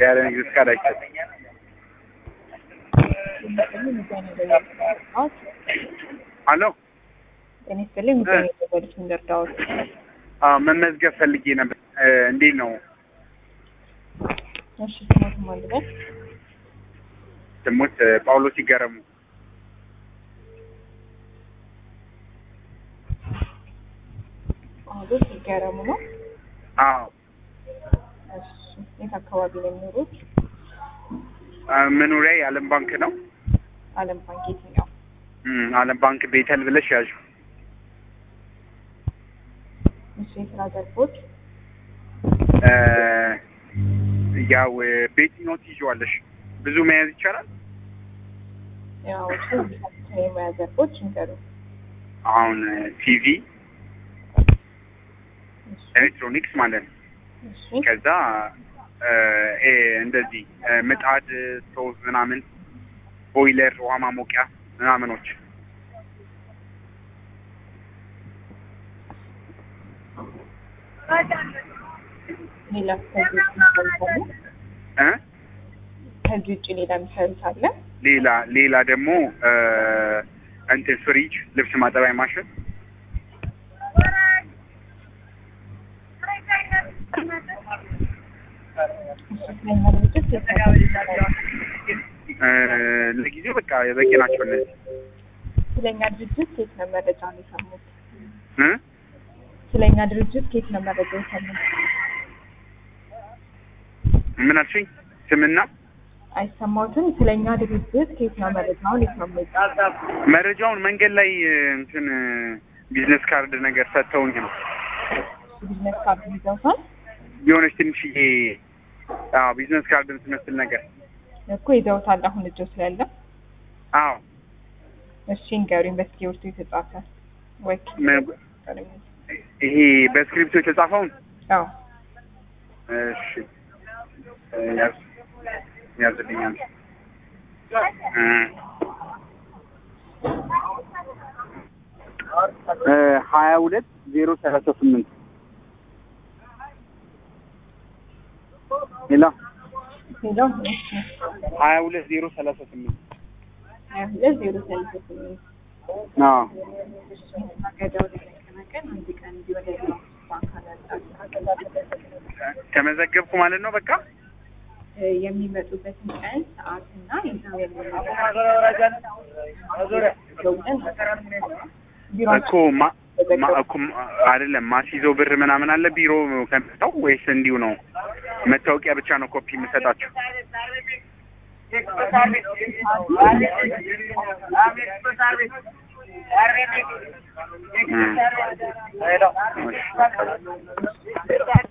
ያለ ንግድ ፍቃድ አይሰጥም። አሎ ጤና ይስጥልኝ። ምገኝ የደወሉት እንደርዳዎት አዎ መመዝገብ ፈልጌ ነበር። እ እንዴት ነው እሺ፣ ስሞት ማልበት ስሙት? እ ጳውሎስ ይገረሙ። ጳውሎስ ይገረሙ ነው። አዎ እሺ፣ የት አካባቢ ነው የሚኖሩት? እ መኖሪያ የዓለም ባንክ ነው። አለም ባንክ የትኛው? እም ዓለም ባንክ ቤተል ብለሽ ያዥ። እሺ፣ የስራ ዘርፎች እ ያው እ በየትኛው ትይዣዋለሽ? ብዙ መያዝ ይቻላል? ያው እሱ የሙያ ዘርፎች እንገሩ። አሁን እ ቲቪ፣ እሺ፣ ኤሌክትሮኒክስ ማለት ነው። እሺ፣ ከዛ እ ኤ እንደዚህ እ ምጣድ፣ ስቶቭ ምናምን፣ ቦይለር፣ ውሃ ማሞቂያ ምናምኖች ሌላ ከዚህ ውጭ የሚሰሩት አለ? እ ከዚህ ውጭ ሌላ የሚሰሩት አለ? ሌላ ሌላ ደግሞ እ እንትን ፍሪጅ፣ ልብስ ማጠቢያ ማሽን እሺ፣ ስለኛ ድርጅት የት ነው የሚሰሩት? እ ለጊዜው በቃ በቂ ናቸው እነዚህ ስለኛ ድርጅት ከየት ነው መረጃ ነው የሰሙት? እ ስለኛ ድርጅት ከየት ነው መረጃ የሰሙት? ምን አልሽኝ? ስምና አይሰማዎትም? ስለኛ ድርጅት ከየት ነው መረጃውን የሰሙት? መረጃውን መንገድ ላይ እ እንትን እ ቢዝነስ ካርድ ነገር ሰጥተውኝ ነው ቢዝነስ ካርድ ይዘውታል የሆነች ትንሽዬ አዎ ቢዝነስ ካርድ የምትመስል ነገር እኮ ይዘውታል። አሁን እጆ ስላለ አዎ እሺ ንገሩኝ። በስክሪፕቱ የተጻፈ ወይ ምን- ይሄ በስክሪፕቶ የተጻፈውን አዎ እሺ እ ያዝ ያዝልኛል እ እ ሀያ ሁለት ዜሮ ሰላሳ ስምንት ሌላ ሌላው ሀያ ሁለት ዜሮ ሰላሳ ስምንት ሀያ ሁለት ዜሮ ሰላሳ ስምንት አዎ ማገዳው ለመቀናቀን አንድ ቀን እንዲወደ ባንክ ተመዘገብኩ ማለት ነው በቃ የሚመጡበትን ቀን ሰዓት እና የዛው እኮ ማ ማ እኮ ማ- አይደለም ማስይዘው ብር ምናምን አለ ቢሮ ከመጣው ወይስ እንዲሁ ነው? መታወቂያ ብቻ ነው ኮፒ የምሰጣቸው? እ እሺ